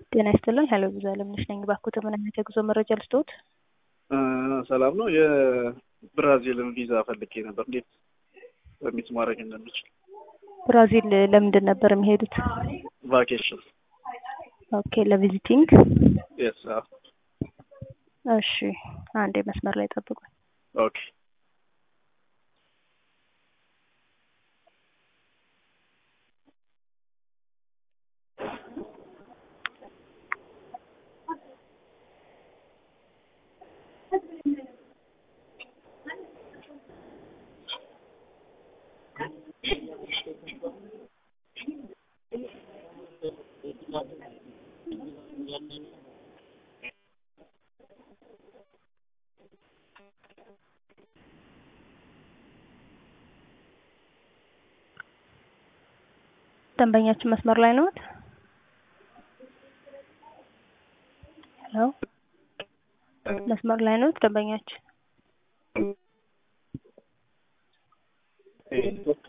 ጤና ይስጥልን። ሄሎ ብዙ አለምነሽ ነኝ። ባኩት ምን አይነት የጉዞ መረጃ ልስጥዎት? ሰላም ነው። የብራዚልን ቪዛ ፈልጌ ነበር። እንዴት በሚት ማድረግ እንደምችል። ብራዚል ለምንድን ነበር የሚሄዱት? ቫኬሽን። ኦኬ ለቪዚቲንግ። የስ እሺ አንዴ መስመር ላይ ጠብቁኝ። ኦኬ ደንበኛችን መስመር ላይ ነዎት? ሄሎ መስመር ላይ ነዎት ደንበኛችን?